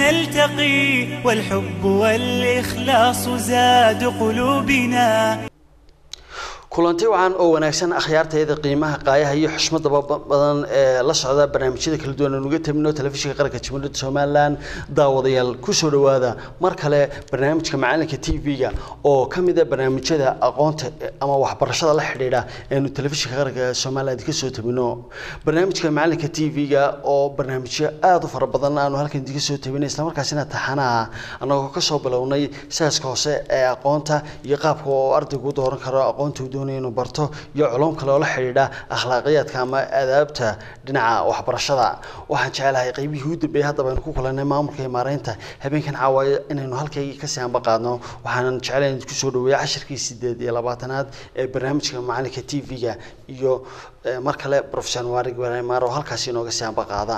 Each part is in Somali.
نلتقي والحب والإخلاص زاد قلوبنا kulanti wacan oo wanaagsan akhyaartayda qiimaha qaayaha iyo xushmadaba badan ee la socda barnaamijyada kala duwan aan uga tabino telefishinka qaranka jamhuuriyadda somalilan daawadayaal kusoo dhawaada mar kale barnaamijka macalinka t v-ga oo ka mid a barnaamijyada aqoonta ama waxbarashada la xidhiidha eenu telefishinka qaranka somaliland ka soo tabino barnaamijka macalinka t v-ga oo barnaamijyo aada u fara badan aanu halkan idinka soo tabinay islamarkaasina taxanaha annagoo kasoo bilownay saaska hoose ee aqoonta iyo qaabka oo ardaygu dooran karo aqoonta uu doonaya inuu barto iyo culum kale oo la xidhiidha akhlaaqiyaadka ama adaabta dhinaca waxbarashada waxaan jecelahay qaybihii u dambeeyay haddaba aynu ku kulanay maamulka iyo maareynta habeenkan caawayo inaynu halkaygii kasii anba qaadno waxaanan jecelahay in kusoo dhaweeya cashirkii sideed iyo labaatanaad ee barnaamijka macalinka t v-ga iyo mar kale profesor waarig maar oo halkaasi inooga sii anba qaada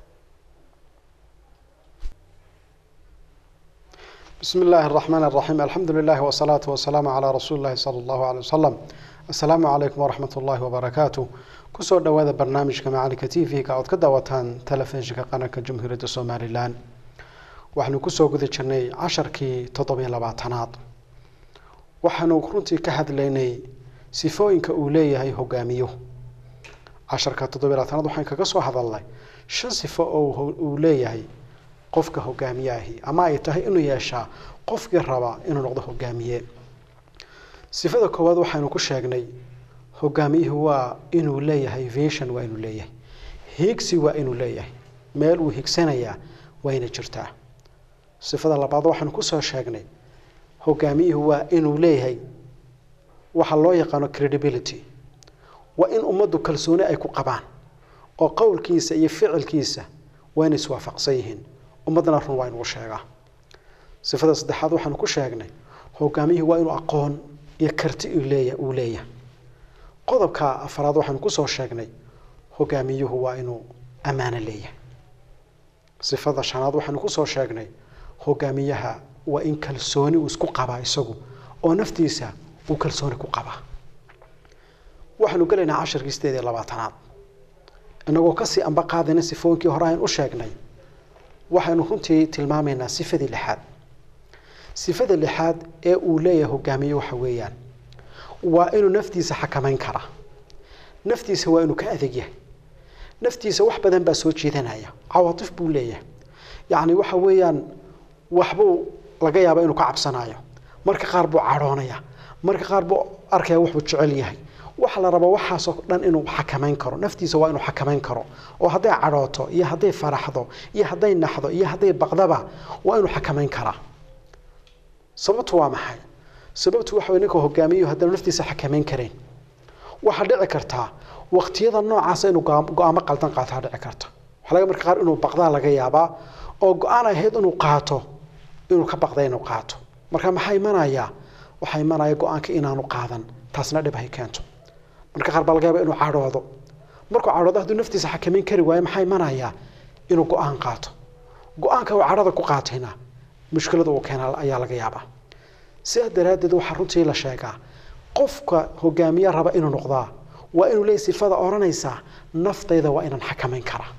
بسم الله الرحمن الرحيم الحمد لله والصلاة والسلام على رسول الله صلى الله عليه وسلم السلام عليكم ورحمة الله وبركاته كسو دوادا برنامج كمعالك تي في كعود كدواتان تلفزيون قناة جمهورية الصومالي لان waxaanu kusoo guda jirnay casharkii toddobiyo labaatanaad waxaanu runtii ka hadlaynay sifooyinka uu leeyahay hogaamiyo casharka toddobiyo labaatanaad waxaan kaga soo hadalnay shan sifo oo uu leeyahay qofka hogaamiyaahi ama ay tahay inuu yeeshaa qofkii raba inuu noqdo hogaamiye sifada koowaad waxaynu ku sheegnay hogaamiyuhu waa inuu leeyahay vision waa inuu leeyahay higsi waa inuu leeyahay meel uu higsanayaa waa inay jirtaa sifada labaad waxaynu kusoo sheegnay hogaamiyuhu waa inuu leeyahay waxa loo yaqaano credibility waa in ummaddu kalsooni ay ku qabaan oo qowlkiisa iyo ficilkiisa waa inay iswaafaqsan yihiin ummaddana run waa inuu sheegaa sifada saddexaad waxaanu ku sheegnay hogaamiyuhu waa inuu aqoon iyo karti leeya uu leeyahay qodobka afaraad waxaanu kusoo sheegnay hogaamiyuhu waa inuu ammaano leeyahay sifada shanaad waxaanu kusoo sheegnay hogaamiyaha waa in kalsooni uu isku qabaa isagu oo naftiisa uu kalsooni ku qabaa waxaanu gelaynaa casharkii sideed iyo labaatanaad inagoo kasii amba qaadayna sifooyinkii hore aynu u sheegnay waxaynu runtii tilmaamaynaa sifadii lixaad sifada lixaad ee uu leeyahay hogaamiye waxa weeyaan waa inuu naftiisa xakamayn karaa naftiisa waa inuu ka adag yahay naftiisa wax badan baa soo jeedanaya cawaatif buu leeyahay yacni waxa weeyaan waxbuu laga yaaba inuu ka cabsanayo marka qaar buu cadhoonaya marka qaar buu arkaya waxbuu jecel yahay waxa la rabaa waxaasoo dhan inuu xakamayn karo naftiisa waa inuu xakamayn karo oo hadday cadhooto iyo hadday faraxdo iyo hadday naxdo iyo hadday baqdaba waa inuu xakamayn karaa sababtu waa maxay sababtu waxa wey ninka hogaamiyo haddana naftiisa xakamayn karayn waxaa dhici kartaa waqtiyada noocaasa inuu go-aamo qaldan qaataa dhici karta waxaa laga marka qaar inuu baqdaa laga yaabaa oo go-aan ahayd inuu qaato inuu ka baqda inuu qaato marka maxaa imanaya waxaa imanaya go-aanka inaanu qaadan taasna dhib hay keento marka qaar baa laga yaaba inuu cadhoodo markuu cadhoodo hadduu naftiisa xakamayn kari waayo maxaa imanaya inuu go-aan qaato go-aanka uu cadhada ku qaatayna mushkilada uu keena ayaa laga yaabaa sidaa daraaddeed waxaa runtii la sheegaa qofka hogaamiye raba inuu noqdaa waa inuu leeyahy sifada odhanaysaa naftayda waa inaan xakamayn karaa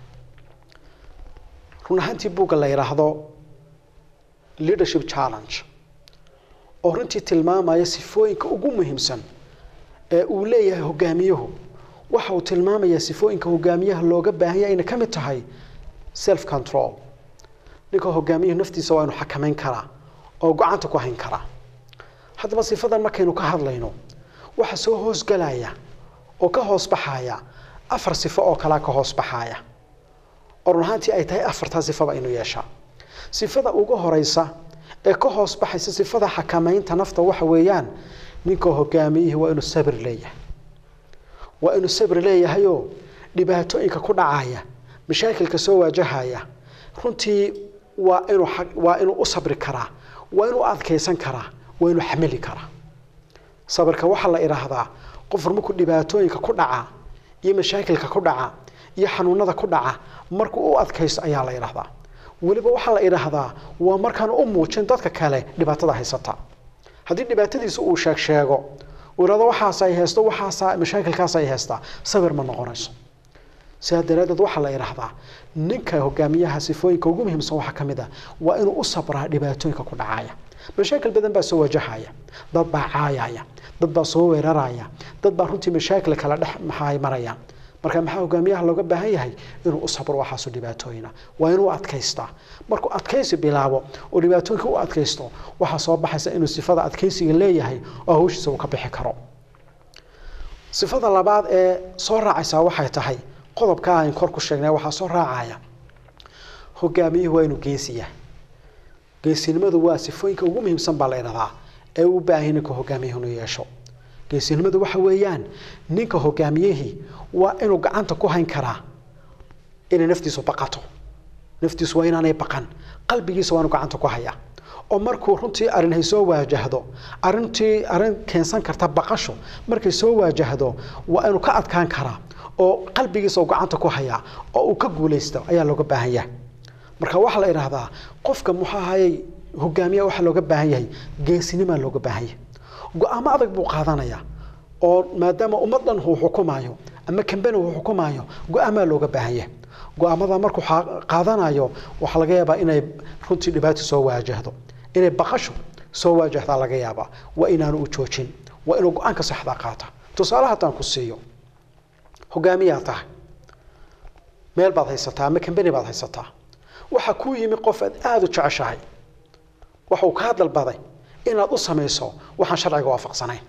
run ahaantii buugga la yidhaahdo leadership challenge oo runtii tilmaamaya sifooyinka ugu muhiimsan ee uu leeyahay hogaamiyuhu waxa uu tilmaamayaa sifooyinka hogaamiyaha looga baahanya ayna ka mid tahay self control ninka hogaamiyuhu naftiisa waa inuu xakamayn karaa oo gacanta ku hayn karaa haddaba sifadan markaynu ka hadlayno waxa soo hoosgalaya oo ka hoos baxaya afar sifo oo kalea ka hoos baxaya oo run ahaantii ay tahay afartaa sifaba inuu yeeshaa sifada ugu horeysa ee ka hoos baxaysa sifada xakamaynta nafta waxa weeyaan ninka hogaamiyihii waa inuu sabir leeyahay waa inuu sabir leeyahayoo dhibaatooyinka ku dhacaya mashaakilka soo waajahaya runtii waa inuu waa inuu u sabri karaa waa inuu adkaysan karaa waa inuu xamili karaa sabirka waxaa la idhaahdaa qof markuu dhibaatooyinka ku dhaca iyo mashaakilka ku dhaca iyo xanuunada ku dhaca markuu u adkaysto ayaa la idhaahdaa weliba waxaa la idhaahdaa waa markaan u muujin dadka kale dhibaatada haysata haddii dhibaatadiisa uu sheeg sheego uu ihahdo waxaas ay haysto waxaasa mashaakilkaas ay haystaa sabir ma noqonayso sidaa daraaddeed waxaa la idhaahdaa ninka hogaamiyaha sifooyinka ugu muhiimsan waxaa ka mid a waa inuu u sabraa dhibaatooyinka ku dhacaya mashaakil badan baa soo wajahaya dad baa caayaya dad baa soo weeraraya dad baa runtii mashaakil kala dhex maxay maraya marka maxaa hogaamiyaha looga baahan yahay inuu u sabro waxaasu dhibaatooyina waa inuu adkaystaa markuu adkaysi bilaabo oo dhibaatooyinka u adkaysto waxaa soo baxaysa inuu sifada adkaysiga leeyahay oo hawshiisa uu ka bixi karo sifada labaad ee soo raacaysaa waxay tahay qodobka aan kor ku sheegnay waxaa soo raacaya hogaamiyuhu waa inuu geesiya geesinimadu waa sifooyinka ugu muhiimsan baa la idhahdaa ee u baahay ninka hogaamiyuhu inuu yeesho geesinimadu waxa weeyaan ninka hogaamiyihii waa inuu gacanta ku hayn karaa inay naftiisu baqato naftiisu waa inaanay baqan qalbigiisa waa inuu gacanta ku hayaa oo markuu runtii arrin hay soo waajahdo arrintii arrin keensan karta baqasho markay soo waajahdo waa inuu ka adkaan karaa oo qalbigiisa uu gacanta ku hayaa oo uu ka guulaysto ayaa looga baahan yahay marka waxaa la idhaahdaa qofka muxuu ahayey hogaamiya waxaa looga baahan yahay geesinimaa looga baahan yahay go-aamo adag buu qaadanayaa oo maadaama ummad dhan uu xukumaayo ama kambani uu xukumaayo go-aamaa looga baahan yahay go-aamada markuu qaadanayo waxaa laga yaabaa inay runtii dhibaato soo waajahdo inay baqasho soo waajahdaa laga yaabaa waa inaanu u joojin waa inuu go-aanka saxda qaata tusaale haddaan ku siiyo hogaamiyaa tahay meel baad haysataa ama kambani baad haysataa waxaa kuu yimi qof aad aada u jeceshahay waxuu kaa dalbaday inaad u samayso waxaan sharciga waafaqsanayn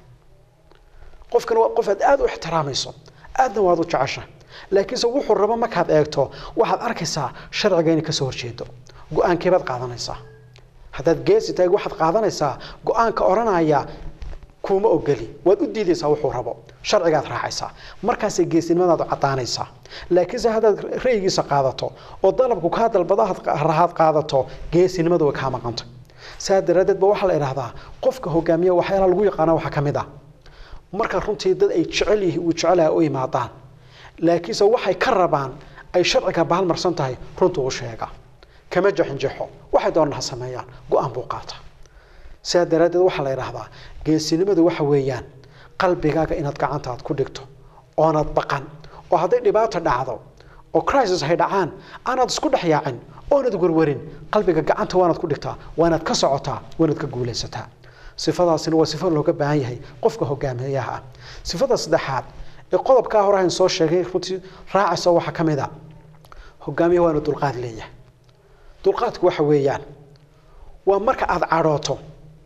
qofkan waa qof aad aada u ixtiraamayso aadna waad u jeceshahay laakiinse wuxuu rabo markaad eegto waxaad arkaysaa sharciga inay kasoo horjeedo go-aankeebaad qaadanaysaa haddaad geesi tahay waxaad qaadanaysaa go-aanka odhanaya kuuma ogeli waad u diidaysaa wuxuu rabo sharcigaad raacaysaa markaasay geesinimadaadu caddaanaysaa laakiinse haddaad ra'yigiisa qaadato oo dalabku kaa dalbado rahaad qaadato geesinimadu way kaa maqantay saa daraaddeed ba waxaa la idhahdaa qofka hogaamiya waxyaalaha lagu yaqaana waxaa ka mid ah marka runtii dad ay jecel yihi uu jecelaha u imaadaan laakiinse waxay ka rabaan ay sharciga bahalmarsan tahay runtuu u sheega kama jaxinjaxo waxay doonaan ha sameeyaan go-aan buu qaata sidaa daraaddeed waxaa la idhaahdaa geesinimadu waxa weeyaan qalbigaaga inaad gacantaad ku dhigto oonaad baqan oo hadday dhibaato dhacdo oo crisis hay dhacaan aanaad isku dhex yaacin oonad werwerin qalbiga gacanta waanaad ku dhigtaa waanaad ka socotaa waanaad ka guulaysataa sifadaasina waa sifo looga baahan yahay qofka hogaamiyaha ah sifada saddexaad ee qodobkaa hore aan soo sheegay runtii raacaysa waxaa ka mid a hogaamiyaha waa inuu dulqaad leeyahay dulqaadku waxa weeyaan waa marka aada cadhooto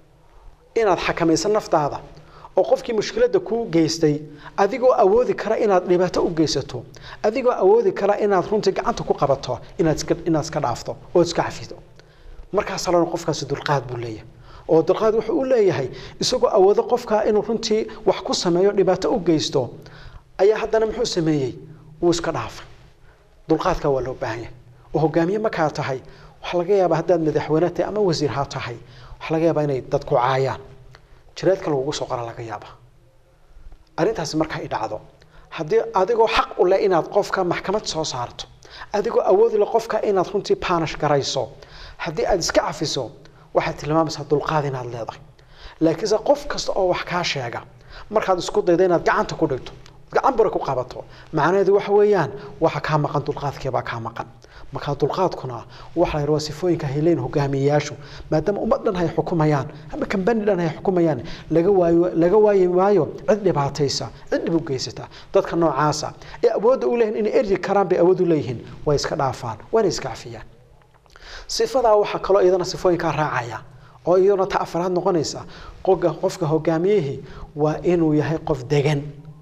inaad xakamayso naftaada oo qofkii mushkiladda kuu geystay adigoo awoodi kara inaad dhibaato u geysato adigoo awoodi kara inaad runtii gacanta ku qabato inaad iska inaad iska dhaafto oo iska cafido markaasa lana qofkaasi dulqaad buu leeyahay oo dulqaad wuxuu u leeyahay isagoo awoodo qofka inuu runtii wax ku sameeyo dhibaato u geysto ayaa haddana muxuu sameeyey wuu iska dhaafay dulqaadka waa loo baahan yahay oo hogaamiye markaa tahay waxaa laga yaabaa haddaad madaxweyne tahay ama wasiir ha tahay waxaa laga yaabaa inay dadku caayaan jireedka lagugu soo qora laga yaaba arrintaasi marka ay dhacdo haddii adigoo xaq u leh inaad qofka maxkamad soo saarto adigoo awoodi leh qofka inaad runtii baanish garayso haddii aad iska cafiso waxaad tilmaamaysaa dulqaad inaad leedahay laakiinse qof kasta oo wax kaa sheega markaad isku daydo inaad gacanta ku dhigto gacan bure ku qabato macnaheedu waxa weeyaan waxa kaa maqan dulqaadkeebaa kaa maqan markaa dulqaadkuna waxa la yidhi waa sifooyinka hayleyn hogaamiyeyaashu maadaama ummad dhan hay xukumayaan ama kambani dhan hay xukumayaan laga waayo laga waayi maayo cid dhibaataysa cid dhib u geysata dadka noocaasa ee awoodda u leeyihin inay eryi karaan bay awood u leeyihiin way iska dhaafaan waana iska cafiyaan sifadaa waxaa kaloo iyadana sifooyinkaa raacaya oo iyaduna ta afaraad noqonaysa qofka qofka hogaamiyihii waa inuu yahay qof degan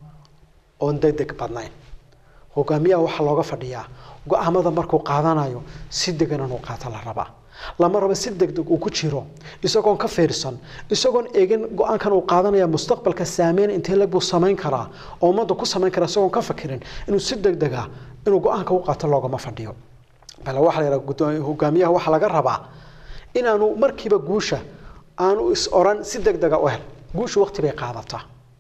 oon degdeg badnayn hogaamiyaha waxaa looga fadhiyaa go-aamada markuu qaadanayo si degan inuu qaato la rabaa lama rabo si degdeg uu ku jiro isagoon ka fiirsan isagoon eegin go-aankan uu qaadanaya mustaqbalka saameyn intee lag buu samayn karaa oo ummadda ku samayn karaa isagoon ka fakirin inuu si degdega inuu go-aanka u qaato loogama fadhiyo bale waxaa la yidhaha hogaamiyaha waxaa laga rabaa inaanu markiiba guusha aanu is oran si degdega u hel guushu waqti bay qaadataa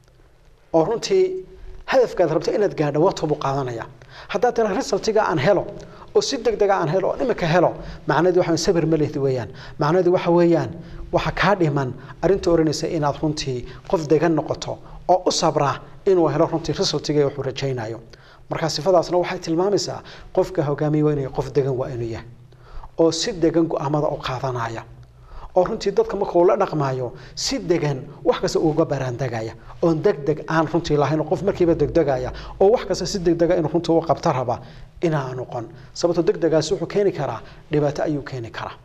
oo runtii hadafkaad rabto inaad gaadho waqti buu qaadanaya haddaad tira resultiga aan helo oo si degdega aan helo oo imika helo macnaheedu waxa sabir ma lehdi weeyaan macnaheedu waxa weeyaan waxa kaa dhiman arrinta oranaysa inaad runtii qof degan noqoto oo u sabra inuu helo runtii resultiga wuxuu rajaynayo marka sifadaasna waxay tilmaamaysaa qofka hogaamiye waa inuu qof degan waa inuu yahay oo si degan go-aamada u qaadanaya oo runtii dadka marka uu la dhaqmaayo si degan wax kasta uga baraandegaya oon deg deg aan runtii lahayn qof markiiba degdegaya oo wax kasta si degdega inuu runtii u qabta raba inaa noqon sababto degdegaasi wuxuu keeni karaa dhibaato ayuu keeni karaa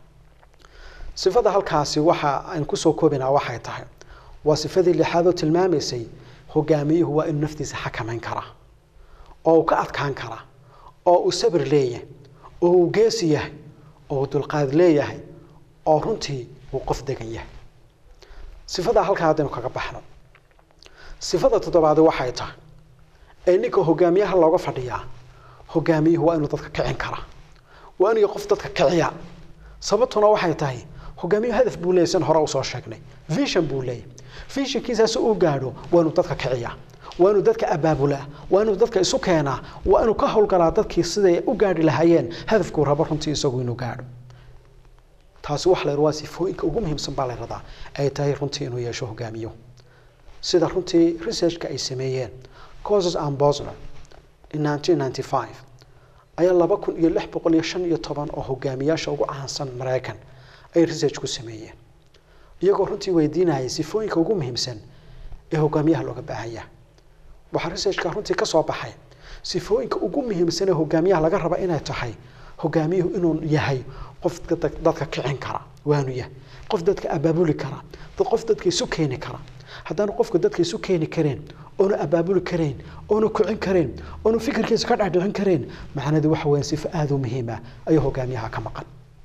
sifada halkaasi waxa aan kusoo koobinaa waxay tahay waa sifadii lixaad oo tilmaamaysay hogaamiyuhu waa inuu naftiisa xakamayn karaa oo uu ka adkaan karaa oo uu sabir leeyahay oo uu geesi yahay oo uu dulqaad leeyahay oo runtii uu qof degan yahay sifadaa halkaa haddaynu kaga baxno sifada toddobaadi waxay tahay ee ninka hogaamiyaha looga fadhiyaa hogaamiyuhu waa inuu dadka kicin karaa waa inuu qof dadka kiciya sababtuna waxay tahay hogaamiyuhu hadaf buu leeyahy san hore usoo sheegnay vision buu leeyahy visionkiisaas uu gaadho waa inuu dadka kiciyaa waa inuu dadka abaabulaa waa inuu dadka isu keenaa waa inuu ka howlgalaa dadkii siday u gaadhi lahaayeen hadafkuu rabo runtii isagu inuu gaadho taasi waxa la waa sifooyinka ugu muhiimsan baa la radaa ay tahay runtii inuu yeesho hogaamiyo sida runtii researchka ay sameeyeen causes and bosner in 1995 ayaa laba kun iyo lix boqol iyo shan iyo toban oo hogaamiyaasha ugu caansan maraykan ay research ku sameeyeen iyagoo runtii weydiinayay sifooyinka ugu muhiimsan ee hogaamiyaha looga baahanya waxaa researchka runtii ka soo baxay sifooyinka ugu muhiimsan ee hogaamiyaha laga raba inay tahay hogaamiyuhu inuu yahay qof dadka kicin kara waanu yahay qof dadka abaabuli kara qof dadka isu keeni kara haddaanu qofka dadka isu keeni kareen oonu abaabuli karayn oonu kicin karayn oonu fikirkiisa ka dhexdhicin karayn macnadu waxa weeyaan sifo aada u muhiima ayuu hogaamiyaha ka maqan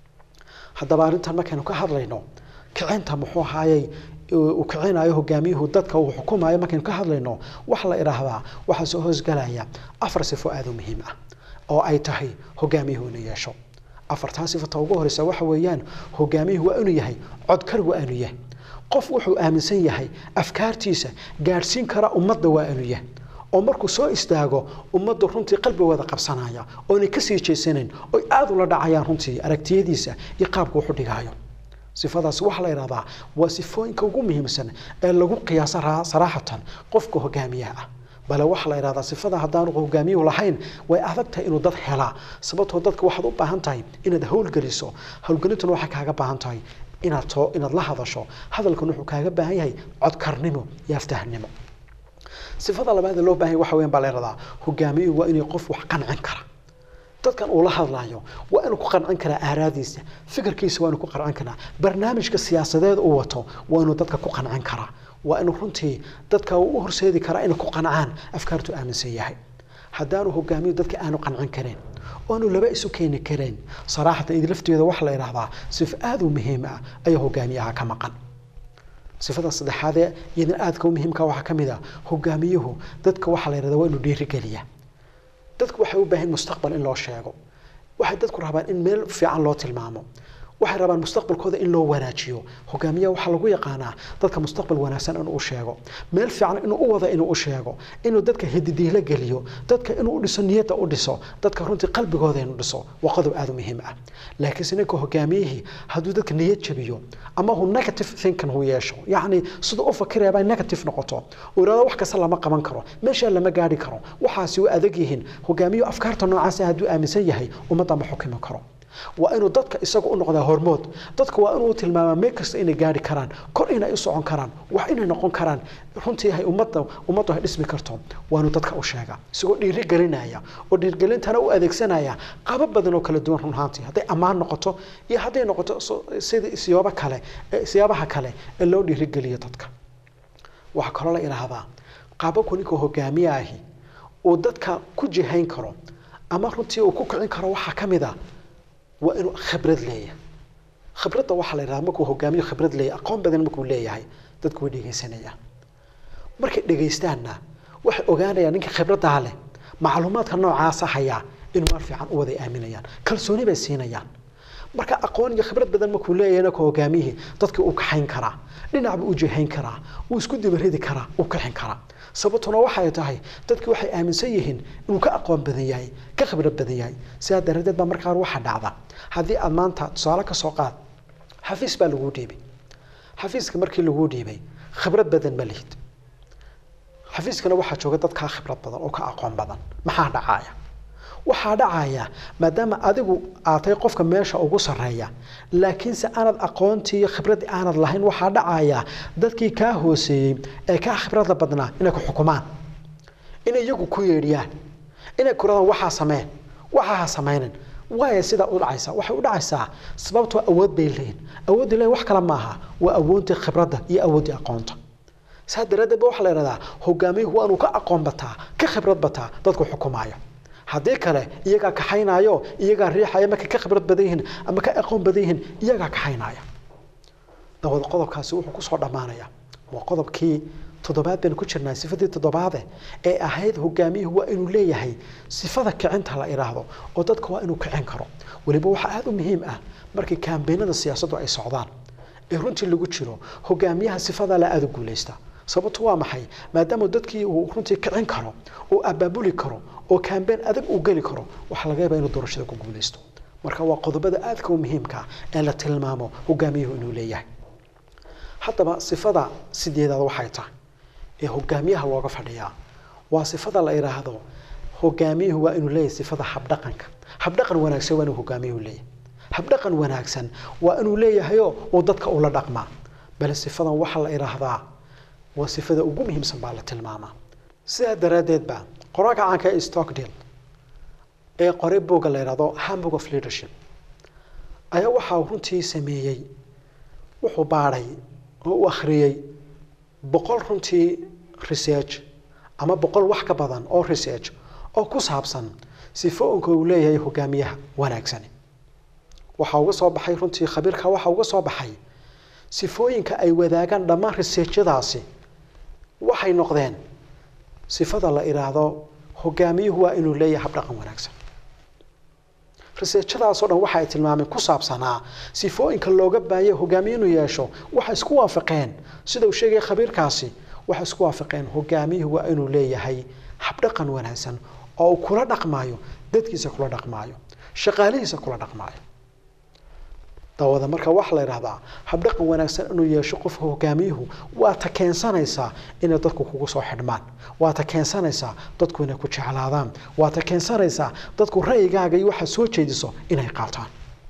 haddaba arrintan markaynu ka hadlayno kicinta muxuu ahaayey uu kicinayo hogaamiyuhu dadka uu xukumayo markaynu ka hadlayno waxa la idhaahdaa waxaa soo hoosgalaya afar sifo aada u muhiim ah oo ay tahay hogaamiyuhu inuu yeesho afartaa sifata ugu horeysa waxa weeyaan hogaamiyuhu waa inuu yahay codkar waa inuu yahay qof wuxuu aaminsan yahay afkaartiisa gaadhsiin kara ummadda waa inuu yahay oo markuu soo istaago ummaddu runtii qalbigooda qabsanaya oonay kasii jeesanayn oy aada ula dhacayaan runtii aragtiyadiisa iyo qaabka wuxu dhigaayo sifadaasi waxaa la idhahdaa waa sifooyinka ugu muhiimsan ee lagu qiyaasa saraaxatan qofka hogaamiyaha ah bale waxaa la idhahdaa sifada haddaanu hogaamiyuhu lahayn way adag tahay inuu dad helaa sababtoo dadka waxaad u baahan tahay inaad howlgeliso howlgelintuna waxay kaaga baahan tahay inaad soo inaad la hadasho hadalkan wuxuu kaaga baahan yahay codkarnimo iyo aftahnimo sifada labaad ee loo baahan yahay waxa weyan baa la idhahdaa hogaamiyuhu waa inuu qof wax qancin kara dadkan uu la hadlayo waa inuu ku qancin karaa aaraadiisa fikirkiisa waa inuu ku qancin karaa barnaamijka siyaasadeed uu wato waa inuu dadka ku qancin karaa waa inuu runtii dadka uu u horseedi karaa inay ku qancaan afkaartu aaminsan yahay haddaanu hogaamiyo dadka aanu qancin kareen oanu laba isu keeni kareen saraaxatan id lafteeda waxaa la idhaahdaa sifo aada u muhiim ah ayaa hogaamiyaha ka maqan sifada saddexaadee iyadana aadka u muhiimka waxaa ka mid a hogaamiyuhu dadka waxaa la yidhahdaa waa inuu dhiirigeliya dadku waxay u baahan mustaqbal in loo sheego waxay dadku rabaan in meel fiican loo tilmaamo waxay rabaan mustaqbalkooda in loo wanaajiyo hogaamiyaha waxaa lagu yaqaanaa dadka mustaqbal wanaagsan inuu u sheego meel fiican inuu u wada inuu u sheego inuu dadka hididiilo geliyo dadka inuu u dhiso niyadda u dhiso dadka runtii qalbigooda inuu dhiso waa qodob aada u muhiim ah laakiinse ninka hogaamiyihii hadduu dadka niyad jabiyo ama hu negative thinking hu yeesho yacni siduu u fakirayaba negative noqoto uu yidhahdo wax kasta lama qaban karo meeshaa lama gaadhi karo waxaasi u adag yihiin hogaamiyuhu afkaarta noocaasa hadduu aaminsan yahay ummadda ma xukimi karo waa inuu dadka isaga u noqdaa hormood dadka waa inuu tilmaamaa meel kasta inay gaari karaan kor inay u socon karaan wax inay noqon karaan runtii hay ummadda ummaddu ay dhismi karto waa inuu dadka u sheegaa isagoo dhiirigelinaya oo dhiirigelintana u adeegsanaya qaabab badan oo kala duwan run ahaantii hadday ammaan noqoto iyo hadday noqoto sida siyaabo kale siyaabaha kale ee loo dhiirigeliyo dadka waxaa kaloo la idhaahdaa qaababku ninka hogaamiye ahi uu dadka ku jihayn karo ama runtii uu ku kicin karo waxaa ka mid a waa inuu khibrad leeyahay khibradda waxaa la yidhahdaa markuu hogaamiyo khibrad leeyahay aqoon badan markuu leeyahay dadku way dhegaysanayaan markay dhegaystaanna waxay ogaanayaan ninka khibraddaa leh macluumaadka noocaasa hayaa inuu mar fiican u waday aaminayaan kalsooni bay siinayaan marka aqoon iyo khibrad badan markuu leeyahay naka hogaamiyihii dadkii uu kaxayn karaa dhinacba u jihayn karaa wuu isku dibaridi karaa uu kaxin karaa sababtuna waxay tahay dadki waxay aaminsan yihiin inuu ka aqoon badan yahay ka khibrad badan yahay sidaa daradeed baa markaa waxaa dhacda haddii aad maanta tusaale ka soo qaad xafiis baa laguu dhiibay xafiiska markii laguu dhiibay khibrad badan ma lihid xafiiskana waxaa jooga dad kaa khibrad badan oo ka aqoon badan maxaa dhacaya waxaa dhacaya maadaama adigu aad tahay qofka meesha ugu sarreeya laakiinse aanad aqoontii iyo khibraddii aanad lahayn waxaa dhacaya dadkii kaa hooseeyey ee kaa khibradda badnaa inay ku xukumaan inay iyagu ku yeedhiyaan inay kuradaan waxaa sameen waxaa ha samaynin waaya sidaa u dhacaysa waxay u dhacaysaa sababtoo awood bay leeyihin awoodday leeyihin wax kale maaha waa awoodii khibradda iyo awooddii aqoonta saa daraaddeed ba waxaa la yidhahdaa hogaamiyuhu waa inuu ka aqoon bataa ka khibrad bataa dadku xukumaayo haddii kale iyagaa kaxaynaayo iyagaa riixaya markay ka khibrad badan yihiin ama ka aqoon badan yihiin iyagaa kaxaynaya dawad qodobkaasi wuxuu kusoo dhammaanaya waa qodobkii toddobaad baynu ku jirnaa sifadii toddobaade ee ahayd hogaamiyuhu waa inuu leeyahay sifada kicinta la idhaahdo oo dadka waa inuu kicin karo weliba waxaa aada u muhiim ah markii kaambeenada siyaasaddu ay socdaan ee runtii lagu jiro hogaamiyaha sifada la aada u guulaysta sababtu waa maxay maadaama dadkii uu runtii kicin karo oo abaabuli karo oo kaambeen adag uu geli karo waxaa laga yaabaa inuu doorashada ku guulaysto marka waa qodobada aadka u muhiimka ee la tilmaamo hogaamiyuhu inuu leeyahay haddaba sifada sideedaad waxay tahay ee hogaamiyaha looga fadhiyaa waa sifada la idhaahdo hogaamiyuhu waa inuu leeyahay sifada habdhaqanka habdhaqan wanaagsan waa inuu hogaamiyuhu leeyahay habdhaqan wanaagsan waa inuu leeyahayo uu dadka ula dhaqmaa bale sifadan waxaa la idhaahdaa waa sifada ugu muhiimsan baa la tilmaamaa sidaa daraaddeed ba qoraalka caanka ee stockdale ee qoray buugga la yidhahdo hamburg of leadership ayaa waxaa runtii sameeyey wuxuu baadhay oo u akhriyey boqol runtii research ama boqol wax ka badan oo research oo ku saabsan sifooyinka uu leeyahay hogaamiyaha wanaagsani waxaa uga soo baxay runtii khabiirka waxaa uga soo baxay sifooyinka ay wadaagaan dhammaan researchadaasi waxay noqdeen sifada la idhaahdo hogaamiyuhu waa inuu leeyahay habdhaqan wanaagsan researchadaasoo dhan waxa ay tilmaameen ku saabsanaa sifooyinka looga baahaya hogaamiye inuu yeesho waxay isku waafaqeen sida uu sheegaya khabiirkaasi waxay isku waafaqeen hogaamiyuhu waa inuu leeyahay habdhaqan wanaagsan oo uu kula dhaqmaayo dadkiisa kula dhaqmaayo shaqaalihiisa kula dhaqmaayo dawada marka waxaa la yidhahdaa habdhaqan wanaagsan inuu yeesho qofka hogaamiyuhu waa ta keensanaysaa inay dadku kugu soo xidhmaan waa ta keensanaysaa dadku inay ku jeclaadaan waa ta keensanaysaa dadku ra'yigaaga iyo waxaad soo jeediso inay qaataan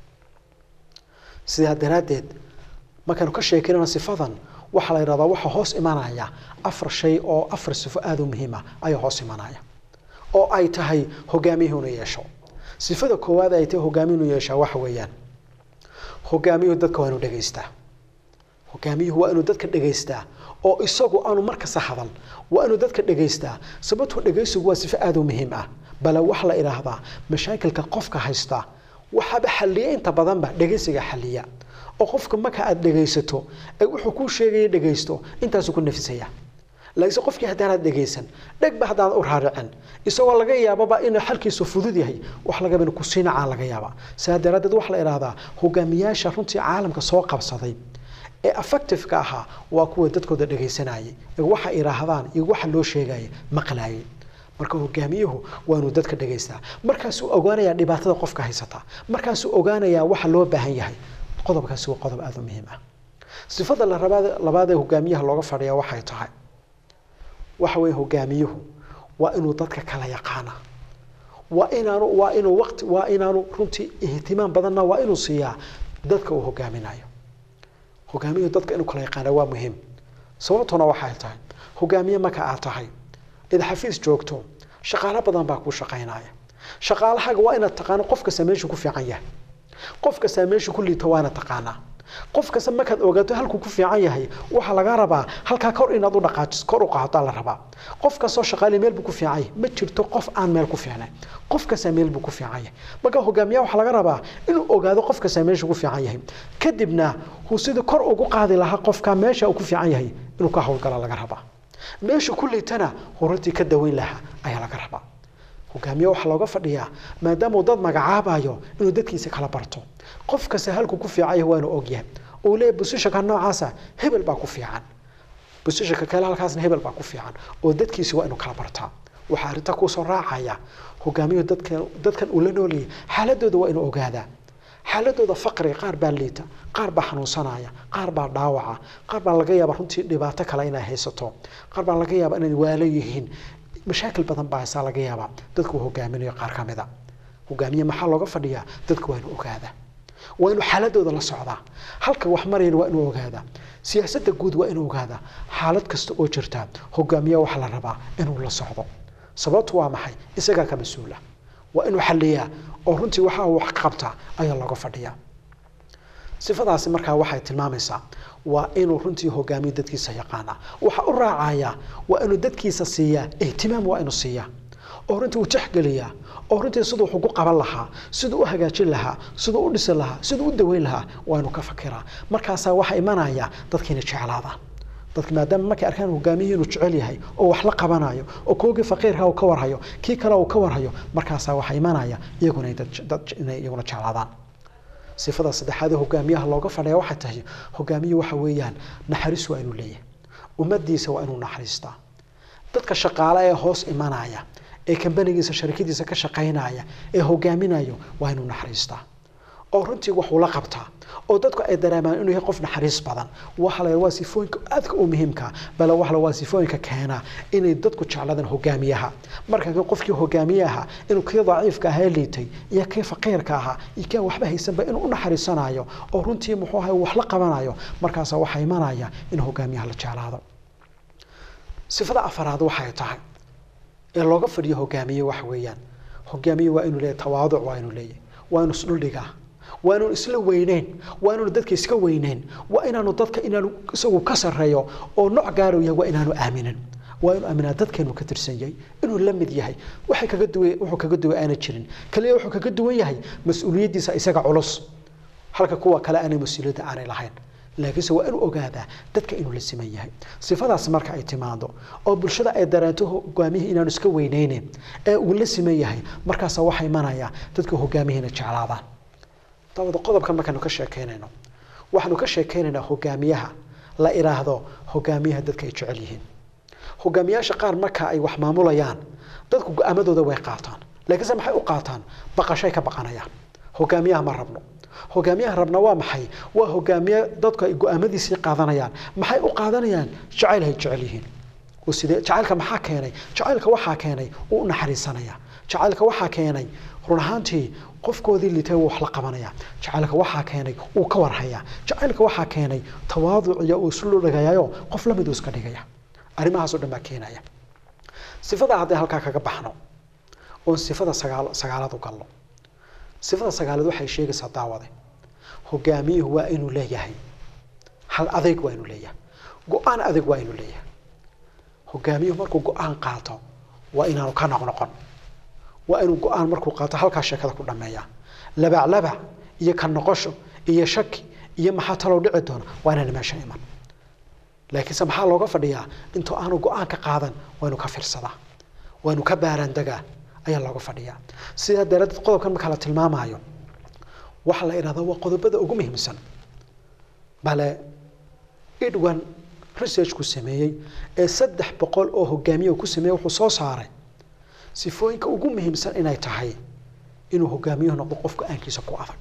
sidaa daraaddeed markaanu ka sheekinana sifadan waxaa la yidhahdaa waxaa hoos imanaya afar shay oo afar sifo aada u muhiima ayaa hoos imanaya oo ay tahay hogaamiyuhu inuu yeesho sifada koowaad ay tahay hogaamiyuhu inuu yeeshaa waxa weeyaan hogaamiyuhu dadka waa inuu dhegaystaa hogaamiyuhu waa inuu dadka dhegaystaa oo isagu aanu markasta hadal waa inuu dadka dhegaystaa sababtoo dhegaysigu waa sifo aada u muhiim ah bale waxa la idhaahdaa mashaakilka qofka haysta waxaaba xalliya inta badanba dhegaysiga xalliya oo qofka marka aada dhegaysato ee wuxuu kuu sheegaya dhegaysto intaasuu ku nafisaya laakiinse qofkii haddaanaad dhegaysan dhegba haddaan u raaricin isagoo laga yaababa inuu xalkiisu fudud yahay wax lagaba inuu kusii nacaan laga yaaba sidaa daraaddeed waxaa la idhahdaa hogaamiyaasha runtii caalamka soo qabsaday ee effectiveka ahaa waa kuwa dadkooda dhegaysanayay ee waxa idhaahdaan iyo waxa loo sheegaya maqlaayay marka hogaamiyuhu waa inuu dadka dhegaystaa markaasuu ogaanayaa dhibaatada qofka haysata markaasuu ogaanayaa waxa loo baahan yahay qodobkaasi waa qodob aada u muhiim ah sifada la rabaad labaad ee hogaamiyaha looga fadhiya waxay tahay waxa weeye hogaamiyuhu waa inuu dadka kala yaqaana waa inaanu waa inuu waqti waa inaanu runtii ihtimaam badanna waa inuu siiyaa dadka uu hogaaminayo hogaamiyuhu dadka inuu kala yaqaana waa muhiim sababtuna waxay tahay hogaamiye marka aad tahay id xafiis joogto shaqaalo badan baa kuu shaqaynaya shaqaalahaaga waa inaad taqaano qof kasta meeshuu ku fiican yahay qof kasta meeshuu ku liito waa inaad taqaanaa qof kasta markaad ogaato halkuu ku fiican yahay waxaa laga rabaa halkaa kor inaad u dhaqaajiso kor u qaadataa la rabaa qof kastoo shaqaali meel buu ku fiican yahay ma jirto qof aan meel ku fiicnayn qof kasta meel buu ku fiican yahay marka hogaamiyaha waxaa laga rabaa inuu ogaado qof kasta meeshuu ku fiican yahay kadibna uu sidii kor ugu qaadi lahaa qofka meesha uu ku fiican yahay inuu ka howlgala laga rabaa meesha ku liitana horantii ka daweyn lahaa ayaa laga rabaa hogaamiye waxaa looga fadhiyaa maadaama uu dad magacaabayo inuu dadkiisa kala barto qof kasta halkuu ku fiican yahay waa inuu ogyahay uu leeyahay busishanka noocaasa hebel baa ku fiican busishanka kale halkaasna hebel baa ku fiican oo dadkiisi waa inuu kala bartaa waxaa arrinta kuusoo raacaya hogaamiyuhu dadkan dadkan uu la noolayay xaaladooda waa inuu ogaadaa xaaladooda faqriga qaar baa liita qaar baa xanuunsanaya qaar baa dhaawaca qaar baa laga yaaba runtii dhibaato kale inay haysato qaar baa laga yaaba inay waalo yihiin mashaakil badan baa haysaa laga yaabaa dadku hogaaminayo qaar ka mid a hogaamiye maxaa looga fadhiyaa dadku waa inuu ogaadaa waa inuu xaaladooda la socdaa halka wax marayana waa inuu ogaadaa siyaasadda guud waa inuu ogaadaa xaalad kasta oo jirta hogaamiye waxaa la rabaa inuu la socdo sababtu waa maxay isagaa ka mas-uula waa inuu xaliyaa oo runtii waxaa wax ka qabtaa ayaa looga fadhiyaa sifadaasi markaa waxay tilmaamaysaa waa inuu runtii hogaamiyo dadkiisa yaqaana waxa u raacaya waa inuu dadkiisa siiyaa ihtimaam waa inuu siiyaa oo runtii uu tixgeliyaa oo runtii siduu wax ugu qaban lahaa siduu u hagaajin lahaa siduu u dhisi lahaa siduu u daweyn lahaa waa inuu ka fakiraa markaasaa waxaa imanaya dadkiina jeclaadaan dadka maadaama markay arkaan hogaamiyihii inuu jecel yahay oo wax la qabanayo oo koogii faqiirka uu ka warhayo kii kale uu ka warhayo markaasaa waxaa imanaya iyaguna dad inay iyaguna jeclaadaan sifada saddexaad ee hogaamiyaha looga fadhiya waxay tahay hogaamiyuhu waxa weeyaan naxariis waa inuu leeyahay ummadiisa waa inuu naxariistaa dadka shaqaale ee hoos imanaya ee kambanigiisa sharikadiisa ka shaqaynaya ee hogaaminayo waa inuu naxariistaa oo runtii wax ula qabtaa oo dadku ay dareemaan inuu yahay qof naxariis badan waxa la waa sifooyinka aadka u muhiimka bale waxa waa sifooyinka keena inay dadku jecladaan hogaamiyaha marka qofkii hogaamiyaha inuu kii daciifka ahaa liitay iyo kii faqiirka ahaa iyo kii waxba haysanba inuu u naxariisanayo oo runtii muxuu ahay wax la qabanayo markaasa waxaa imanaya in hogaamiyaha la jeclaado sifada afaraad waxay tahay ee looga fadhiyo hogaamiye waxa weeyaan hogaamiye waa inuu leeyahay tawaaduc waa inuu leeyahay waa inuu isdhuldhigaa waa inaanu isla weyneyn waa inaanu dadka iska weyneyn waa inaanu dadka inaanu isagu ka sarreeyo oo nooc gaaro yahay waa inaanu aaminin waa inuu aaminaa dadkeenu ka tirsan yahay inuu la mid yahay waxay kaga duway wuxuu kaga duway aana jirin kaliya wuxuu kaga duwan yahay mas-uuliyaddiisa isaga culus halka kuwa kale aanay mas-uuliyadda aanay lahayn laakiinse waa inuu ogaadaa dadka inuu la siman yahay sifadaas marka ay timaado oo bulshada ay dareento hogaamiyihii inaanu iska weyneyneyn ee uu la siman yahay markaasa waxaa imanaya dadka hogaamihiina jeclaadaan dabada qodobkan markaanu ka sheekeynayno waxaanu ka sheekeynaynaa hogaamiyaha la iraahdo hogaamiyaha dadka ay jecel yihiin hogaamiyaasha qaar marka ay wax maamulayaan dadku go-aamadooda way qaataan laakiinse maxay u qaataan baqashay ka baqanayaan hogaamiyaha ma rabno hogaamiyaha rabna waa maxay waa hogaamiye dadku ay go-aamadiisii qaadanayaan maxay u qaadanayaan jacayl hay jecel yihiin sidee jacaylka maxaa keenay jacaylka waxaa keenay uu u naxariisanaya jacaylka waxaa keenay run ahaantii qofkoodii litay wax la qabanaya jacaylka waxaa keenay uu ka warhaya jacaylka waxaa keenay tawaaduc iyo uu isu dhagayayo qof lamid uu iska dhigaya arrimahaasoo dhan baa keenaya sifada haddii halkaa kaga baxno oon sifada sagaal sagaalaad u galno sifada sagaalaad waxay sheegaysaa daawade hogaamiyuhu waa inuu leeyahay hal adeyg waa inuu leeyahay go-aan adeeg waa inuu leeyahay hogaamiyuhu markuu go-aan qaato waa inaanu ka noqnoqon waa inuu go-aan markuu qaato halkaa sheekada ku dhameeya labaclabac iyo ka noqosho iyo shaki iyo maxaa talow dhici doona waa inaana meesha iman laakiinse maxaa looga fadhiyaa intuu aanu go-aan ka qaadan waa inuu ka fiirsadaa waa inuu ka baaraandegaa ayaa looga fadhiyaa sidaa daraaddeed qodobkan marka la tilmaamaayo waxaa la idhahdaa waa qodobada ugu muhiimsan bale edwan researchku sameeyey ee saddex boqol oo hogaamiye ku sameeyey wuxuu soo saaray sifooyinka ugu muhiimsan inay tahay inuu hogaamiyuhu noqdo qof go-aankiisa ku adag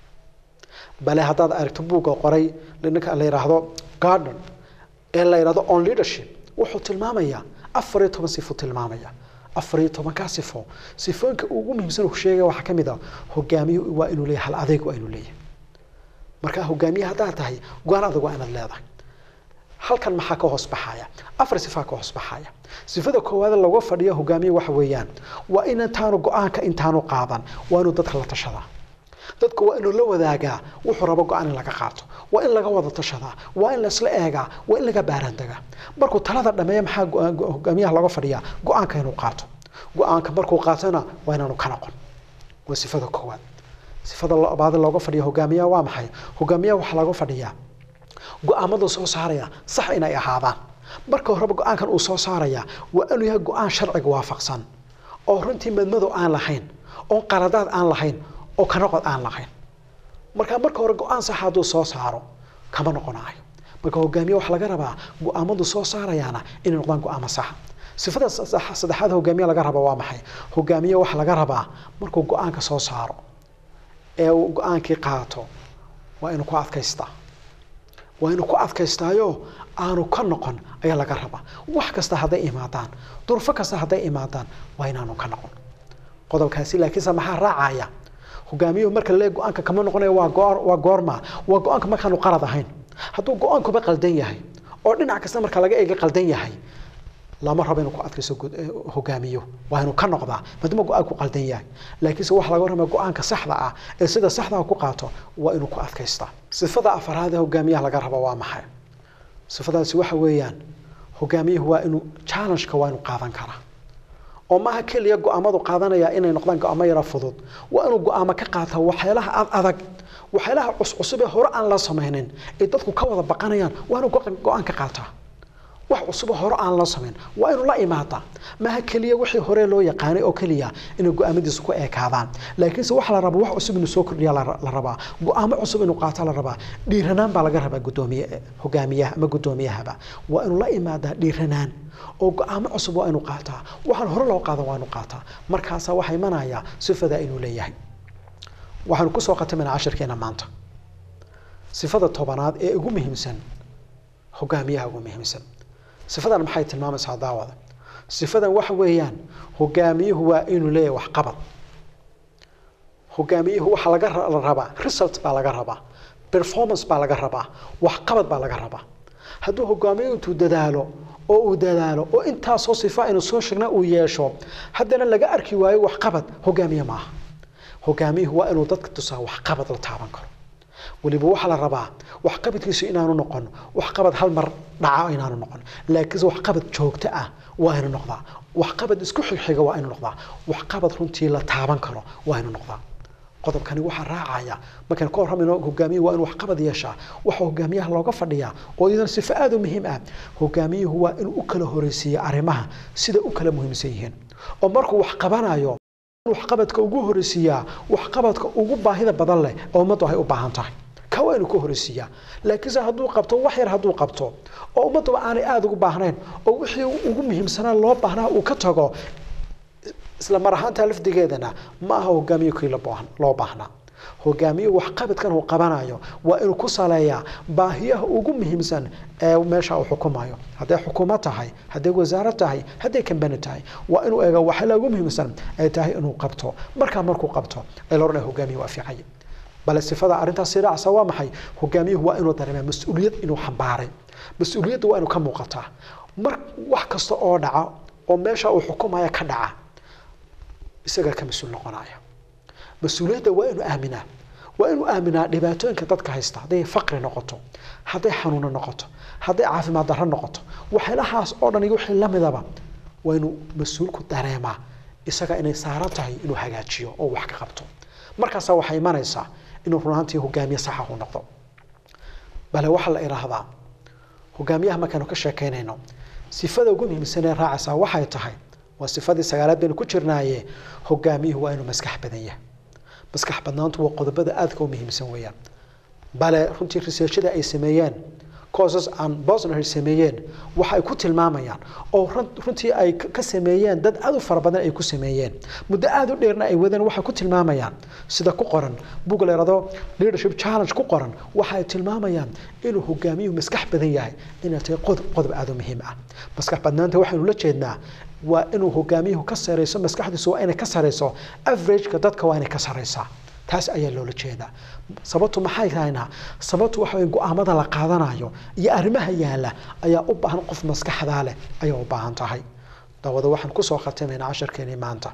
bale haddaad aragto buugga qoray ninka la yidhaahdo garden ee la yidhahdo on leadership wuxuu tilmaamayaa afar iyo toban sifo tilmaamaya afar iyo tobankaa sifo sifooyinka ugu muhiimsan uu sheegaya waxaa ka mid ah hogaamiyuhu waa inuu leeyahay hal adeeg waa inuu leeyahay marka hogaamiye haddaad tahay go-aan adag waa inaad leedahay halkan maxaa ka hoos baxaya afar sifaa ka hoos baxaya sifada koowaad laga fadhiyo hogaamiye waxa weeyaan waa in intaanu go-aanka intaanu qaadan waa inuu dadka la tashadaa dadku waa inuu la wadaagaa wuxuu rabo go-aan in laga qaato waa in laga wada tashadaa waa in laisla eegaa waa in laga baaraandegaa markuu talada dhameeya maxaa hogaamiyaha laga fadhiyaa go-aanka inuu qaato go-aanka markuu qaatona waa inaanu ka noqon waa sifada koowaad sifada labaad looga fadhiya hogaamiyaha waa maxay hogaamiyaha waxaa laga fadhiyaa go-aamadu soo saaraya sax inay ahaadaan marka horeba go-aankan uu soo saaraya waa inuu yahay go-aan sharciga waafaqsan oo runtii madmadow aan lahayn oo qaladaad aan lahayn oo ka noqod aan lahayn marka marka hore go-aan sax hadduu soo saaro kama noqonayo marka hogaamiye waxaa laga rabaa go-aamadu soo saarayaana inay noqdaan go-aamo saxa sifada saddexaad hogaamiye laga raba waa maxay hogaamiye waxaa laga rabaa markuu go-aanka soo saaro ee uu go-aankii qaato waa inuu ku adkaystaa waa inuu ku adkaystaayo aanu ka noqon ayaa laga rabaa wax kasta hadday imaadaan durfo kasta hadday imaadaan waa inaanu ka noqon qodobkaasi laakiinse maxaa raacaya hogaamiyuhu marka lee go-aanka kama noqonayo waa goor waa goorma waa go-aanka markaanu qalad ahayn hadduu go-aankuba qaldan yahay oo dhinac kasta marka laga eega qaldan yahay lama rabo inuu ku adkayso hogaamiyo waa inuu ka noqdaa maadaama go-aanku qaldan yahay laakiinse waxa laga warramaya go-aanka saxda ah ee sida saxdaa ku qaato waa inuu ku adkaystaa sifada afaraad ee hogaamiyaha laga rabo waa maxay sifadaasi waxa weeyaan hogaamiyuhu waa inuu challengeka waa inuu qaadan karaa oo maaha keliya go-aamadu qaadanaya inay noqdaan go-aamo yara fudud waa inuu go-aamo ka qaataa waxyaalaha ad adag waxyaalaha cuscusub ee hore aan la samaynin ee dadku ka wada baqanayaan waa inuu go-aan ka qaataa wax cusub hore aan la samayn waa inuu la imaadaa maaha keliya wixii hore loo yaqaanay oo keliya inay go-aamadiisu ku ekaadaan laakiinse waxa la rabaa wax cusub inuu soo kordhiya la rabaa go-aamo cusub inuu qaato la rabaa dhiiranaan baa laga rabaa gudoomiye hogaamiyaha ama gudoomiyahaba waa inuu la imaadaa dhiiranaan oo go-aamo cusub waa inuu qaataa waxaan hore loo qaada waa inuu qaataa markaasaa waxaa imanaya sifada inuu leeyahay waxaanu kusoo khatamayna cashirkeena maanta sifada tobanaad ee ugu muhiimsan hogaamiyaha ugu muhiimsan sifadan maxay tilmaamaysaa daawada sifadan waxa weeyaan hogaamiyuhu waa inuu leeyahay waxqabad hogaamiyuhu waxaa laga rabaa result baa laga rabaa performance baa laga rabaa waxqabad baa laga rabaa hadduu hogaamiyuhu intuu dadaalo oo uu dadaalo oo intaasoo sifa aynu soo sheegna uu yeesho haddana laga arki waayo waxqabad hogaamiye maaha hogaamiyuhu waa inuu dadka tusaa waxqabad la taaban karo weliba waxaa la rabaa waxqabadkiisu inaanu noqon waxqabad hal mar dhaca inaanu noqon laakiinse waxqabad joogto ah waa inu noqdaa waxqabad isku xigxiga waa inu noqdaa waxqabad runtii la taaban karo waa inu noqdaa qodobkani waxaa raacaya markaan ka warramayno hogaamiyuhu waa inuu waxqabad yeeshaa waxa hogaamiyaha looga fadhiyaa oo iyadana sifo aada u muhiim ah hogaamiyuhu waa inuu u kala horeysiiyo arrimaha sida u kala muhiimsan yihiin oo markuu wax qabanayo waxqabadka ugu horeysiiyaa waxqabadka ugu baahida badan leh oo ummaddu ay u baahan tahay ka waa inuu ka horeysiiyaa laakiinse hadduu qabto wax yar hadduu qabto oo ummadduba aanay aada ugu baahnayn oo wixii ugu muhiimsanaa loo baahnaa uu ka tago isla mar ahaantaa lafdigeedana ma aha hogaamiye kii loo baahnaa hogaamiyuhu waxqabadkan uu qabanayo waa inuu ku saleeyaa baahiyaha ugu muhiimsan ee meesha uu xukumayo hadday xukuumad tahay hadday wasaarad tahay hadday kambani tahay waa inuu eega waxyaala ugu muhiimsan ay tahay inuu qabto markaa markuu qabto ee la odhanaya hogaamiye waa fiicanya bale sifada arrintaas raacsa waa maxay hogaamiyuhu waa inuu dareemaa mas-uuliyad inuu xambaaray mas-uuliyadda waa inuu ka muuqataa mar wax kasta oo dhaca oo meesha uu xukumaya ka dhaca isagaa ka mas-uul noqonaya mas-uuliyadda waa inuu aaminaa waa inuu aaminaa dhibaatooyinka dadka haysta hadday faqri noqoto hadday xanuuno noqoto hadday caafimaad darro noqoto waxyaalahaas oo dhan iyo wixii lamidaba waa inuu mas-uulku dareemaa isaga inay saaran tahay inuu hagaajiyo oo wax ka qabto markaasaa waxay imanaysaa inuu runaantii hogaamiye saxa u noqdo bale waxaa la idhaahdaa hogaamiyaha markaanu ka sheekaynayno sifada ugu muhiimsan ee raacaysaa waxay tahay waa sifadii sagaalaad baynu ku jirnaaye hogaamiyuhu waa inuu maskax badan yahay maskax badnaantu waa qodobada aadka u muhiimsan weeyaan bale runtii researchada ay sameeyeen courses aan bosner sameeyeen waxa ay ku tilmaamayaan oo runtii ay ka sameeyeen dad aad u fara badan ay ku sameeyeen muddo aad u dheerna ay wadeen waxay ku tilmaamayaan sida ku qoran bug la yidhahdo leadership challenge ku qoran waxa ay tilmaamayaan inuu hogaamiyuhu maskax badan yahay inay tahay qodob qodob aad u muhiim ah maskax badnaanta waxaynu la jeednaa waa inuu hogaamiyuhu ka sareyso maskaxdiisu waa inay ka sareyso averageka dadka waa inay ka sareysaa taas ayaa loola jeedaa sababtu maxay tahayna sababtu waxa way go-aamada la qaadanayo iyo arrimaha yaala ayaa u baahan qof maskaxdaa leh ayaa u baahan tahay dawada waxaan kusoo khatimaynaa casharkeenii maanta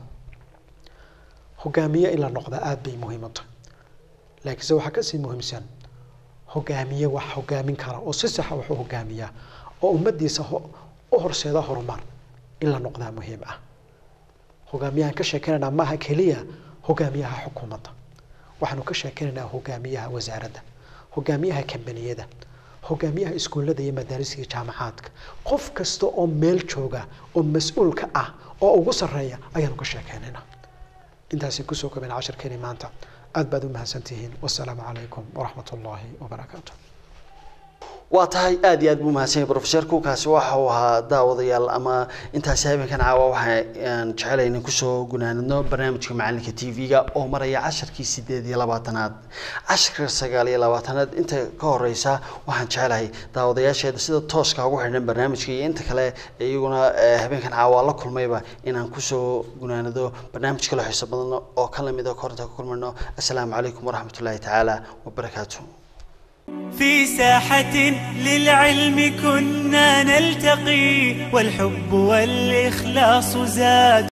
hogaamiye in la noqda aada bay muhiim u tahay laakiinse waxaa kasii muhiimsan hogaamiye wax hogaamin kara oo si saxa wax u hogaamiya oo ummadiisa u horseeda horumar in la noqdaa muhiim ah hogaamiyahan ka sheekeynaynaa maaha keliya hogaamiyaha xukuumadda waxaanu ka sheekeynaynaa hogaamiyaha wasaaradda hogaamiyaha kambaniyada hogaamiyaha iskuullada iyo madaarista iyo jaamacaadka qof kasta oo meel jooga oo mas-uulka ah oo ugu sarreeya ayaanu ka sheekeynaynaa intaasi kusoo kobeen casharkeeni maanta aad baad u mahadsantihiin wasalaamu calaykum waraxmat ullaahi wabarakaatu waa tahay aad iyo aad buu mahadsan yahay professorku kaasi waxa uu ahaa daawadayaal ama intaasi habeenkan caawa waxaan jecelahay inaan kusoo gunaanadno barnaamijka macalinka t v-ga oo maraya casharkii sideed iyo labaatanaad casharka sagaal iyo labaatanaad inta ka horeysa waxaan jecelahay daawadayaasheeda sida tooska ugu xidhan barnaamijka iyo inta kale iyaguna eh, habeenkan caawa la kulmayba inaan kusoo gunaanado barnaamij kale xiiso badan oo ka lamid a korinta ka kulmayno assalaamu calaykum waraxmatullaahi tacaala wabarakaatu في ساحة للعلم كنا نلتقي والحب والإخلاص زاد